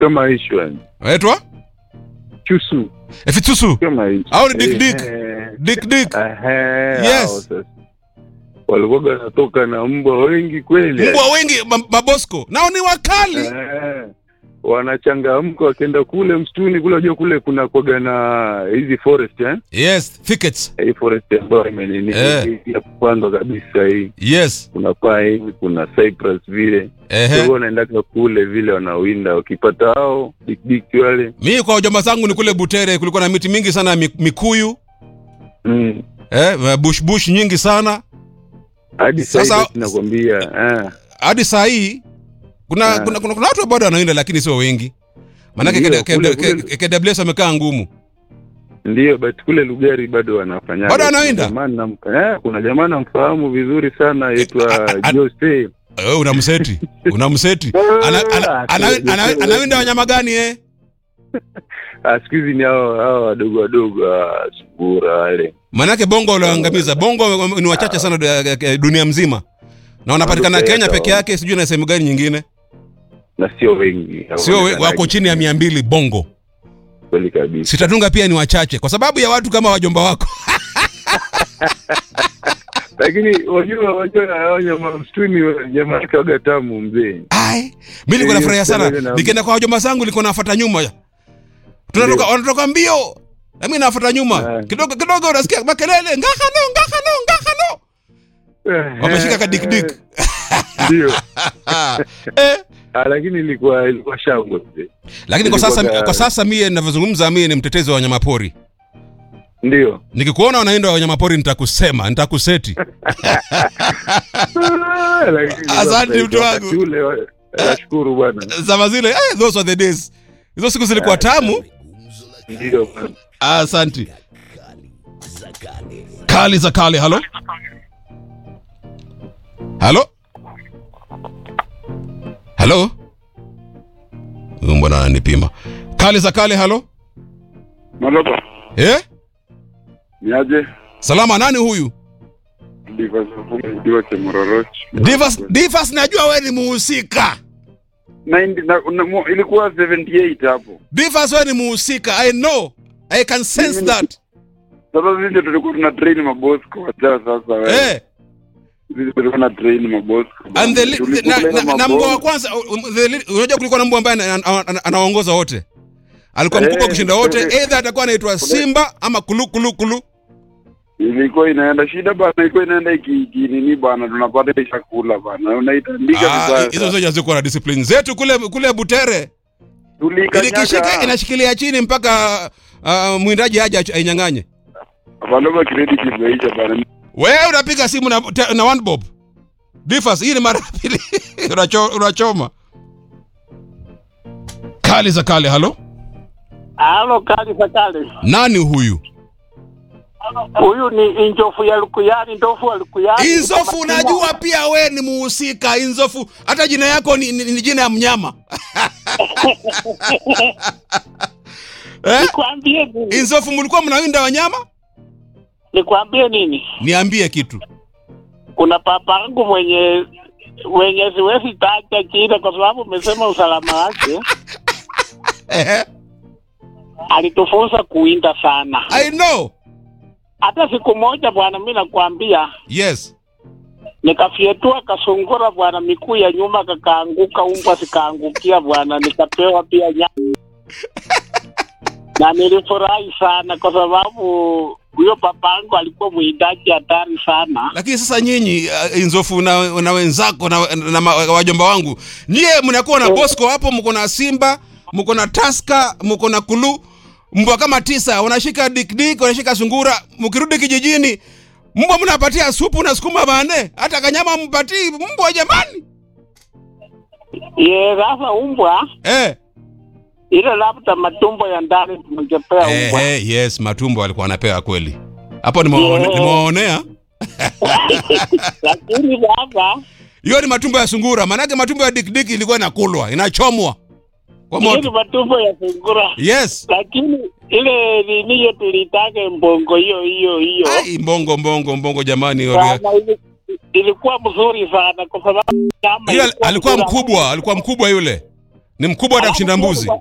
kama hicho yani Waitwa? chusu Efitsusu. kama hicho Au ni Dick Dick? Eh, Dick Dick. ehe, Yes. hao sasa. walikuwa wanatoka na mbwa wengi kweli Mbwa wengi ma- mabosco. Nao ni wakali. Eh, wanachangamka wakienda kule msituni kule unajua kule kuna kwaga na hizi forest eh? Yes, thickets. hii forest ambayo imenini Eh. hii ya kupandwa kabisa hii Yes. kuna paa hivi kuna cypress vile Ehe. Kwa wanaendaka kule vile wanawinda wakipata hao dikdiki wale Mimi kwa ujomba zangu ni kule Butere kulikuwa na miti mingi sana ya mi- mikuyu, mm. eh, bush bush nyingi sana. hadi Sasa- sasa nakwambia eh. Hadi saa hii kuna, Ah. kuna, kuna, kuna watu bado wanaenda lakini sio wengi. Maanake Ndio, KW- kule- K- kule- KWS wamekaa ngumu. ndio but kule lugari bado wanafanya Bado wanawinda? eh, kuna jamaa namfahamu vizuri sana aitwa a- a- Jose Eh, unamseti. Unamseti. Ana, ana, ana, ana, anawinda wanyama gani eh? Ah, siku hizi ni hao hao wadogo wadogo ah, sungura wale Maanake bongo walioangamiza. Bongo ni wachache sana du- eh, dunia mzima. Na wanapatikana Ndio, Kenya ndio. peke yake, sijui na sehemu gani nyingine. na sio wengi Sio we- hawaonekanaji. wako chini ya mia mbili bongo. kweli kabisa Sitatunga pia ni wachache kwa sababu ya watu kama wajomba wako. lakini wajua wajua hao nyama msituni jamaa yake waga tamu mzee Ai, mimi nilikuwa Eh, nafurahia sana. pamoja na- Nikienda kwa wajomba zangu nilikuwa nafuata nyuma. Tunatoka Ndio. wanatoka mbio. Na mimi nafuata nyuma. Ah. Kidogo kidogo unasikia makelele, ngakano, ngakano, ngakano. Wameshika ka dik dik. ndio eh. Ah, lakini ilikuwa ilikuwa shangwe mzee Lakini kwa sasa Ilikuwa- kwa sasa mimi ninavyozungumza mimi ni mtetezi wa wanyamapori. ndio Nikikuona unaenda wa wanyamapori nitakusema, nitakuseti. Ah, lakini Asante, mtu wakati wangu. ule wa- nashukuru bwana Zama zile, eh, those were the days. Hizo siku zilikuwa tamu. ndio bwana. Asante. Kali za kale, halo? Halo? Halo? Huyu mbona ananipima? Kali za kale, halo? Maloba, Eh? niaje? Salama, nani huyu? Ndivyo sababu ndio Chemororoch. Divas, Divas najua wewe ni muhusika. 90 na, na, mo- ilikuwa 78 hapo. Divas wewe ni muhusika. I know. I can sense Mimi- that. Sasa sisi ndio tulikuwa tuna train maboss kwa wacha sasa wewe. Eh. Sisi tulikuwa na train maboss. And the, li- Tulikuwa na, na, na na mbwa wa maboss. kwanza uh, the li- unajua kulikuwa na mbwa ambaye ana- ana- ana- anaongoza wote alikuwa Eh, mkubwa kushinda wote eh, either atakuwa anaitwa simba ama kulu kulu kulu Ilikuwa inaenda shida bana, ilikuwa inaenda iki iki nini bana, tunapata chakula bana. Unaitandika Ah, vibaya. hizo zote hazikuwa na discipline zetu kule kule butere ilikishika Tulikanyaga. inashikilia chini mpaka uh, mwindaji aje ach- ainyang'anye Maloba credit imeisha bana. wewe unapiga simu na, te- na one bob Difas, hii ni mara ya pili Unacho, unachoma kali za kale halo Halo, kali za kale. nani huyu Huyu ni injofu ya Lukuyani, ndofu wa Lukuyani. Inzofu, unajua pia we ni muhusika. Inzofu, hata jina yako ni, ni, ni jina ya mnyama eh? Nikwambie nini? Inzofu, mlikuwa mnawinda wanyama? Nikwambie nini? Niambie kitu. Kuna papa yangu mwenye mwenye siwezi taja jina kwa sababu umesema usalama wake. Ehe. Alitufunza kuwinda sana. I know. Hata siku moja bwana, mimi nakwambia, Yes. nikafyetua kasungura bwana, miguu ya nyuma kakaanguka, umbwa zikaangukia bwana, nikapewa pia nyama na nilifurahi sana kwa sababu huyo papangu alikuwa mwindaji hatari sana. Lakini sasa nyinyi uh, Inzofu na, na wenzako na, na, ma- wajomba wangu, nyie mnakuwa na Bosco hapo, mko na Simba, mko na Taska, mko na Kulu, mbwa kama tisa, wanashika dikdik, wanashika sungura. Mkirudi kijijini, mbwa mnapatia supu na sukuma bane, hata kanyama mpatii mbwa jamani. Ye, sasa umbwa Eh. ile labda matumbo ya ndani tungepea Eh, umbwa. eh, yes, matumbo alikuwa anapewa kweli. Hapo nimewaone- Yeah. nimewaonea. Lakini sasa Hiyo ni matumbo ya sungura, maanake matumbo ya dikdik ilikuwa inakulwa, inachomwa kwa hiyo ni moto. matumbo ya sungura, Yes. lakini ile nini hiyo tulitaka mbongo hiyo hiyo hiyo Ai, mbongo mbongo mbongo jamani. Sana, ili- ilikuwa mzuri sana kwa sababu nyama Yule ilikuwa alikuwa mzuri. mkubwa, alikuwa mkubwa yule. ni mkubwa hata kushinda mbuzi